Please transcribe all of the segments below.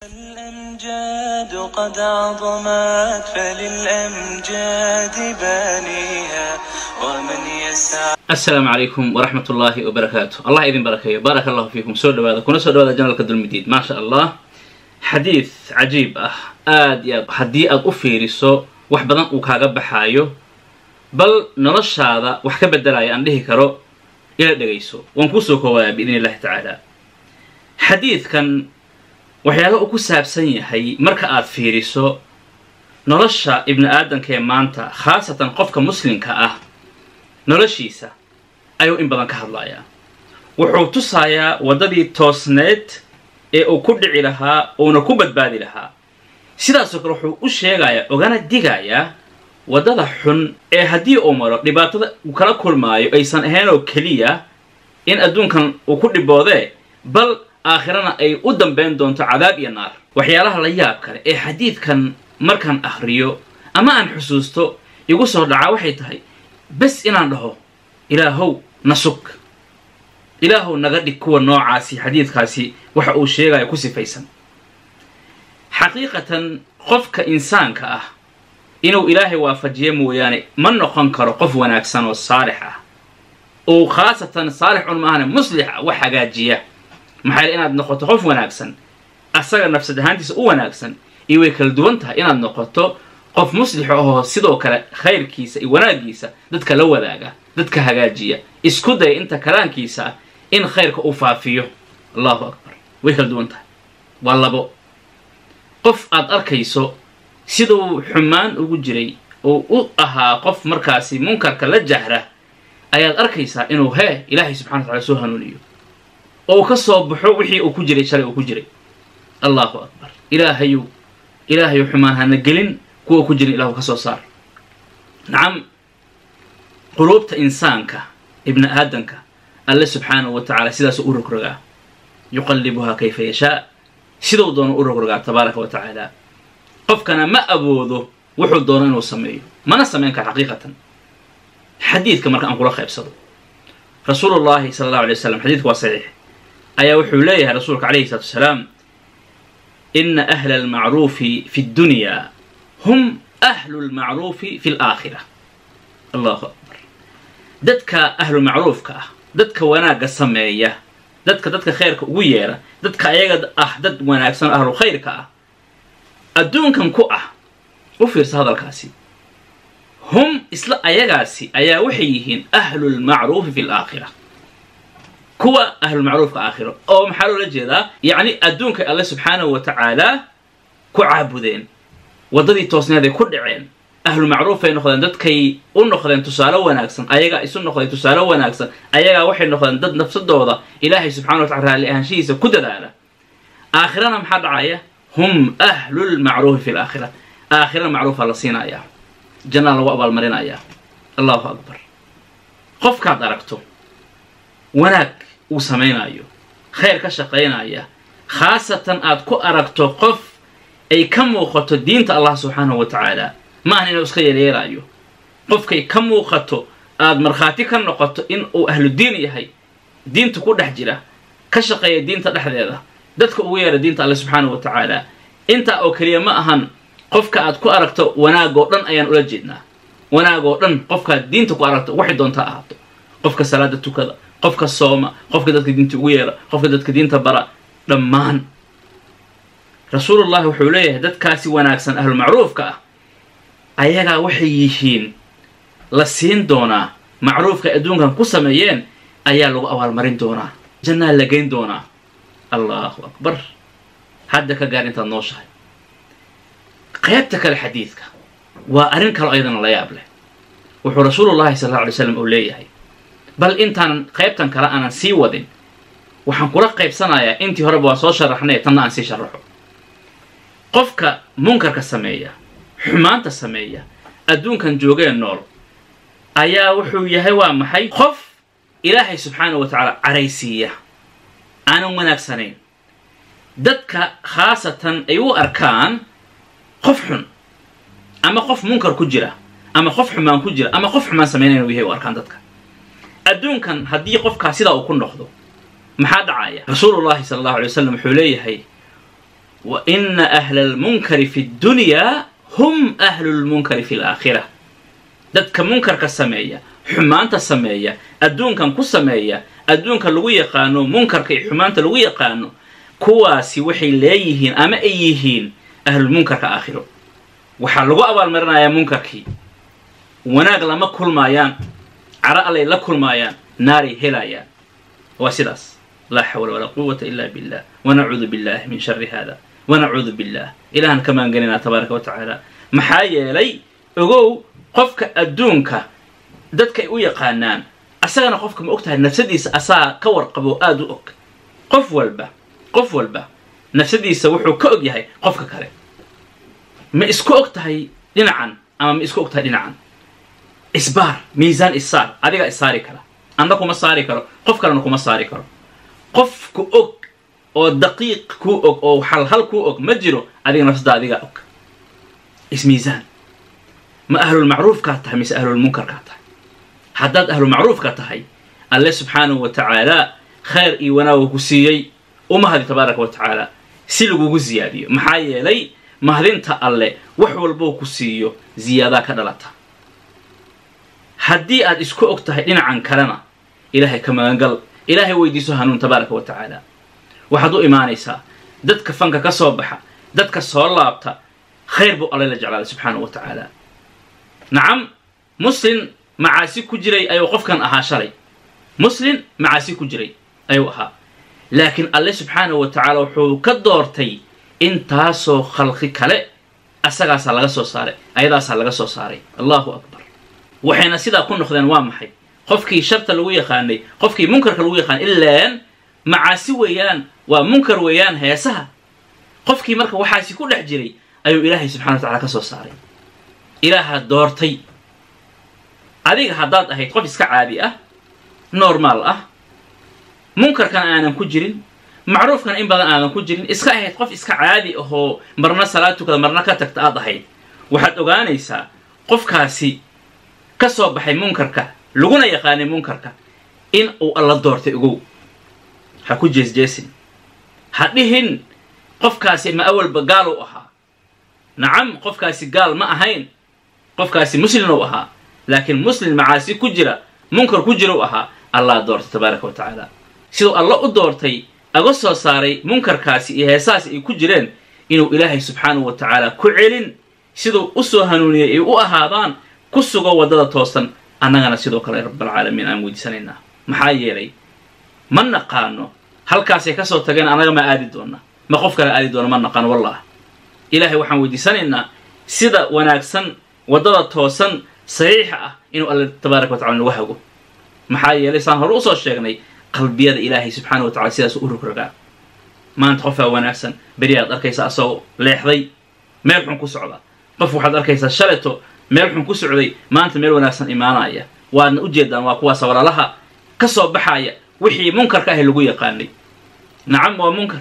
الأمجاد قد عظمت فللأمجاد بانيها ومن يسعى asalaamu calaykum waraxmat ullaahi wabarakaatu allah idin barakeeyo baaraka allahu fiikum soo dhawaada kuna soo dhawaada janalka dulmidiid maasha allah xadiid cajiib ah aad iyo aad haddii aad u fiiriso wax badan uu kaaga baxaayo bal noloshaada wax ka bedelaya aan dhihi karo ila dhegayso waan kuusoo koowayaa biidn illahi tacaala xadiidkan waxyaala uu ku saabsan yahay marka aad fiiriso nolosha ibni aadamka ee maanta khaasatan qofka muslimka ah noloshiisa ayuu in badan ka hadlayaa wuxuu tusayaa waddadii toosneed ee uu ku dhici lahaa uuna ku badbaadi lahaa sidaasoo kale wuxuu u sheegayaa ogana digayaa waddada xun ee haddii uu maro dhibaatada uu kala kulmaayo aysan ahayn oo keliya in adduunkan uu ku dhiboodee bal aakhirana ay u dambayn doonto cadaab iyo naar waxyaalaha la yaab kale ee xadiidkan markaan akhriyo ama aan xusuusto igu soo dhacaa waxay tahay bes inaan dhaho ilaahow na sug ilaahow naga dhig kuwa noocaasi xadiidkaasi waxa uu sheegaya ku sifaysan xaqiiqatan qofka insaanka ah inuu ilaahay waafajiyo mooyaane ma noqon karo qof wanaagsan oo saalix ah uu khaasatan saalix un maahane muslix ah wax hagaajiya maxaa yeel inaad noqoto qof wanaagsan asaga nafsad ahaantiisa u wanaagsan iyo way kala duwan tahay inaad noqoto qof muslix ahoo sidoo kale khayrkiisa iyo wanaaggiisa dadka la wadaaga dadka hagaajiya isku daya inta kalaankiisa ah in khayrka uu faafiyo allahu akbar way kala duwan tahay waa labo qof aad arkayso siduu xumaan ugu jiray oo u ahaa qof markaasi munkarka la jahra ayaad arkaysaa inuu hee ilaahay subxana wa tacala soo hanuuniyo oo uu ka soo baxo wixii uu ku jiray shalay uu ku jiray allahu akbar ilaahayu ilaahayu xumaan hana gelin kuwa ku jirin ilahu ka soo saar nacam quluubta insaanka ibni aadamka alle subxaanahu wa tacaala sidaasuu u rogrogaa yuqallibuhaa kayfa yashaa siduu doono u rogrogaa tabaaraka wa tacaala qofkana ma awoodo wuxuu doono inuu sameeyo mana samayn kara xaqiiqatan xadiidka marka aan kula qaybsado rasuulullahi sala allahu alay waslam xadidka waa saxiix ayaa wuxuu leeyahay rasuulka calayhi salatu wasalaam ina ahla almacruufi fi ddunyaa hum ahlu lmacruufi fi laakhira allahu akbar dadka ahlumacruufka ah dadka wanaagga sameeya dadka dadka khayrka ugu yeera dadka ayaga ah dad wanaagsan oo ahlu khayrka ah adduunkan ku ah u fiirsa hadalkaasi hum isla ayagaasi ayaa waxay yihiin ahlulmacruufi fi laakhira kuwa ahlulmacruufka aakhiro oo maxaa loola jeedaa yacni adduunkay alle subxaanahu wa tacaala ku caabudeen waddadii toosneed ay ku dhaceen ahlu macruufay noqdeen dadkay u noqdeen tusaale wanaagsan ayagaa isu noqday tusaale wanaagsan ayagaa waxay noqdeen dad nafsadooda ilaahay subxana wa tacala raalli ahaanshihiisa ku dadaala aakhirana maxaa dhacaya hum ahlulmacruufi fi laakhira aakhirana macruufa la siinayaa jannaa lagu abaalmarinayaa allahu akbar qofkaad aragto wanaag uu samaynayo khayr ka shaqaynaya khaasatan aad ku aragto qof ay ka muuqato diinta allah subxaanahu wa tacaala ma ahan inuu iska yeelyeelaayo qofkay ka muuqato aad markhaati ka noqoto in uu ahludiin yahay diinta ku dhex jira ka shaqeeya diinta dhexdeeda dadka ugu yeera diinta alle subxaanahu wa tacaala intaa oo keliya ma ahan qofka aad ku aragto wanaagoo dhan ayaan ula jeednaa wanaagoo dhan qofkaad diinta ku aragto waxay doontaa ahaato qofka salaada tukada qofka sooma qofka dadka diinta ugu yeera qofka dadka diinta bara dhammaan rasuulullahi wuxuu leeyahay dadkaasi wanaagsan ahlumacruufka ah ayagaa waxay yihiin la siin doonaa macruufka adduunkan ku sameeyeen ayaa lagu abaalmarin doonaa jannaa la geyn doonaa allahu akbar hadda ka gaar intaad nooshahay qaybta kale xadiidka waa arrin kalo ayadana la yaab leh wuxuu rasuulullahi sala alla alay slam uu leeyahay bal intaanan qaybtan kale aanan sii wadin waxaan kula qaybsanayaa intii horeba waa soo sharaxnay tanna aan sii sharaxo qofka munkarka sameeya xumaanta sameeya adduunkan joogee nool ayaa wuxuu yahay waa maxay qof ilaahay subxaana wa tacaala caraysiiya aanan wanaagsanayn dadka khaasatan ay u arkaan qof xun ama qof munkar ku jira ama qof xumaan ku jira ama qof xumaan samaynayn u yahay u arkaan dadka adduunkan haddii qofkaa sidaa uu ku noqdo maxaa dhacaya rasuulullahi sala allahu alay wasalam wuxuu leeyahay wa ina ahla almunkari fi ddunyaa hum ahlu lmunkari fi alaakhira dadka munkarka sameeya xumaanta sameeya adduunkan ku sameeya adduunka lagu yaqaano munkarka iyo xumaanta lagu yaqaano kuwaasi waxay leeyihiin ama ay yihiin ahlulmunkarka aakhiro waxaa lagu abaalmarinayaa munkarkii wanaag lama kulmaayaan caro allay la kulmaayaan naaray helayaan waa sidaas laa xawla walaa quwata ila billah wanacuudu billahi min shari hada wanacuudu billah ilahan ka maangelinaa tabaaraka wa tacaala maxaa yeelay ogow qofka adduunka dadka ay u yaqaanaan asagana qofka ma og tahay nafsadiisa asaa ka warqabo aada u og qof walba qof walba nafsadiisa wuxuu ka og yahay qofka kale ma isku og tahay dhinacan ama ma isku og tahay dhinacan isbaar miisaan issaar adiga issaari kara anna kuma saari karo qof kalena kuma saari karo qofku og oo daqiiq kuu og oo halhal kuu og ma jiro adiga nafsada adiga og ismiisaan ma ahlulmacruufkaa tahay mise ahlulmunkarkaa tahay haddaad ahlulmacruufka tahay alle subxaanahu wa tacaala khayr iyo wanaaga ku siiyey umahadi tabaaraka wa tacaala si lagugu ziyaadiyo maxaa yeelay mahadinta alle wax walbou ku siiyo ziyaadaa ka dhalata haddii aad isku og tahay dhinacan kalena ilaahay ka magangal ilaahay weydiiso hanuun tabaaraka wa tacaala waxaad u imaanaysaa dadka fanka ka soo baxa dadka soo laabta khayr buu alle la jeclaaday subxaanahu wa tacaala nacam muslin macaasi ku jiray ayuu qofkan ahaa shalay muslin macaasi ku jiray ayuu ahaa laakiin alle subxaanahu wa tacaala wuxuu ka doortay intaasoo khalqi kale asagaasaa laga soo saaray ayadaasaa laga soo saaray allahu akbar waxayna sidaa ku noqdeen waa maxay qofkii sharta lagu yaqaanay qofkii munkarka lagu yaqaanay ilaan macaasi weeyaan waa munkar weeyaan heesaha qofkii marka waxaasi ku dhex jiray ayuu ilaahay subxana wa tacala ka soo saaray ilaaha doortay adiga haddaad ahayd qof iska caadi ah normaal ah munkarkan aanan ku jirin macruufkan in badan aadan ku jirin iska ahayd qof iska caadi ahoo marna salaad tukada marna ka tagta aad ahayd waxaad ogaanaysaa qofkaasi ka soo baxay munkarka laguna yaqaanay munkarka in uu alla doortay ogow ha ku jeesjeesin ha dhihin qofkaasi ma awalba gaal u ahaa nacam qofkaasi gaal ma ahayn qofkaasi muslin u ahaa laakiin muslim macaasi ku jira munkar ku jira u ahaa allah doortay tabaaraka wa tacaala siduu alla u doortay aga soo saaray munkarkaasi iyo heesahaasi ay ku jireen inuu ilaahay subxaanahu wa tacaala ku celin siduu u soo hanuuniyey ay u ahaadaan ku sugo waddada toosan annagana sidoo kale rabbalcaalamiin aan weydiisanaynaa maxaa yeelay ma naqaano halkaasay ka soo tageen annaga ma aadi doonna ma qof kale aadi doona ma naqaano wallah ilaahay waxaan weydiisanaynaa sida wanaagsan waddada toosan saxiixa ah inuu alle tabaaraka wa tacala nagu hago maxaa yeelay saan hore usoo sheegnay qalbiyada ilaahay subxaana wa tacala sidaas u rogrogaa maanta qofaa wanaagsan beri aad arkaysaa asagoo leexday meel xun ku socda qof waxaad arkaysaa shaleto meel xun ku socday maanta meel wanaagsan imaanaya waadna u jeedaan waa kuwaasa walaalaha ka soo baxaya wixii munkarka ahi lagu yaqaanay nacam waa munkar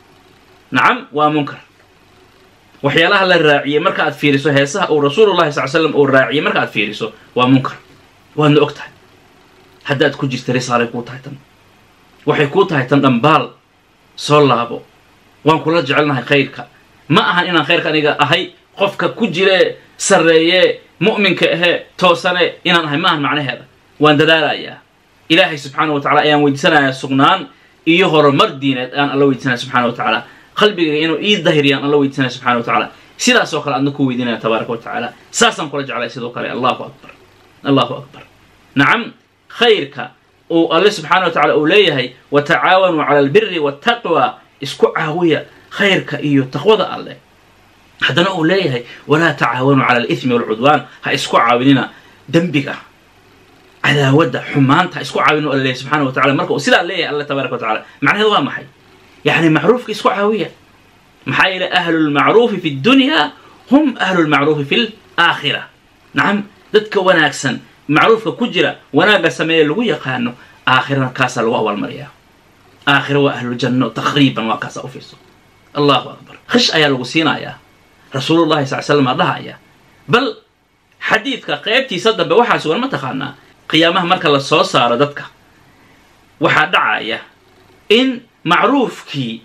nacam waa munkar waxyaalaha la raaciyey marka aad fiiriso heesaha uu rasuulullahi sal slam uu raaciyey marka aad fiiriso waa munkar waadna og tahay haddaad ku jirta risaalay kuu tahay tan waxay kuu tahay tan dhambaal soo laabo waan kula jecelnahay khayrka ma ahan inaan khayrka aniga ahay qofka ku jiree sarreeyee mu'minka ahee toosane inaan ahay ma ahan macnaheeda waan dadaalayaa ilaahay subxaana wa tacala ayaan weydiisanayaa sugnaan iyo horumar diineed ayaan alla weydiisanaya subxana wa tacaala qalbigayga inuu ii dahiriyaan alla weydiisanaya subxana wa tacaala sidaasoo kale adna ku weydiinaya tabaaraka wa tacaala saasaan kula jeclay sidoo kale allahu akbar allahu akbar nacam khayrka uu alle subxaana wa tacala uu leeyahay wa tacaawanuu cala albiri waataqwa isku caawiya khayrka iyo taqwada alleh haddana uu leeyahay walaa tacaawanuu cala alithmi walcudwaan ha isku caawinina dembiga cadaawadda xumaanta ha isku caawinu alla leeyahy subxana wa tacala marka uu sidaa leeyahay alle tabaraka wa tacala macnaheedu waa maxay yacni macruufka isku caawiya maxaa yeelay ahlulmacruufi fi ddunyaa hum ahlulmacruufi fi laakhira nacam dadka wanaagsan macruufka ku jira wanaagga sameeye lagu yaqaano aakhirana kaasaa lagu abaalmariyaa aakhira waa ahluljanno taqriiban waa kaasaa u fiirso allahu akbar khish ayaa lagu siinayaa rasuulullahi sal slam aa dhahaya bal xadiidka qeybtiisa dambe waxaa sugan ma taqaanaa qiyaamaha marka la soo saaro dadka waxaa dhacaya in macruufkii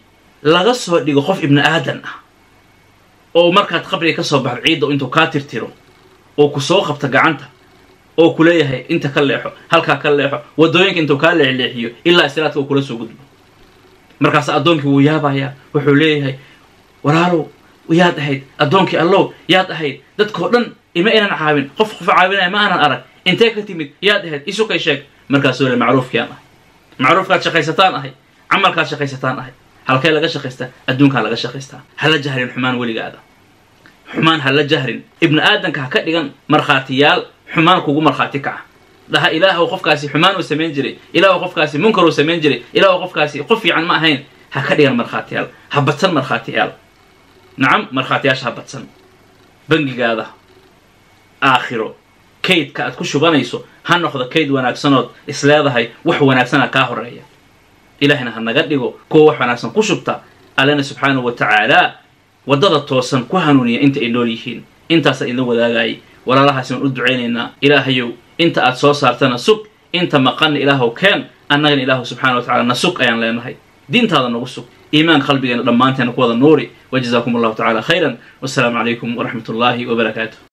laga soo dhigo qof ibni aadan ah oo markaad qabriga ka soo baxdo ciidda intuu kaa tirtiro oo ku soo qabta gacanta oo ku leeyahay inta ka leexo halkaa ka leexo waddooyinka intuu kaa leexleexiyo ilaa istiraadka uu kula soo gudbo markaas addoonkii wuu yaabayaa wuxuu leeyahay walaalow yaad ahayd addoonkii allow yaad ahayd dadkoo dhan ima inan caawin qof qof caawinaya ma aanan arag intee ka timid yaad ahayd isukay sheeg markaasuu le macruufkiaan ahay macruufkaad shaqaysataan ahay camalkaad shaqaysataan ahay halkee laga shaqaystaa adduunkaa laga shaqaystaa hala jahrin xumaan weligaada xumaan hala jahrin ibni aadanka ha ka dhigan markhaatiyaal xumaan kugu markhaati kaca dhaha ilaahow qofkaasi xumaan uu samayn jiray ilaahow qofkaasi munkar uu samayn jiray ilaahow qofkaasi qof fiican ma ahayn ha ka dhigan markhaatiyaal ha badsan markhaatiyaal nacam markhaatiyaasha ha badsan bangigaada aakhiro kaydka aad ku shubanayso ha noqdo kayd wanaagsanood isleedahay wax wanaagsana kaa horeeya ilaahina ha naga dhigo kuwa wax wanaagsan ku shubta allena subxaanahu wa tacaala waddada toosan ku hanuuniya inta ay nool yihiin intaasa idin wadaagayay walaalahaasi waan u ducaynaynaa ilaahayow inta aad soo saartana sug inta maqanna ilaahow keen annagana ilaahu subxana wa tacala na sug ayaan leenahay diintaada nagu sug iimaan qalbigeena dhammaanteena ku wada nuuri wajazaakum allahu tacala khayran wassalaamu calaykum waraxmat ullaahi wabarakaatuh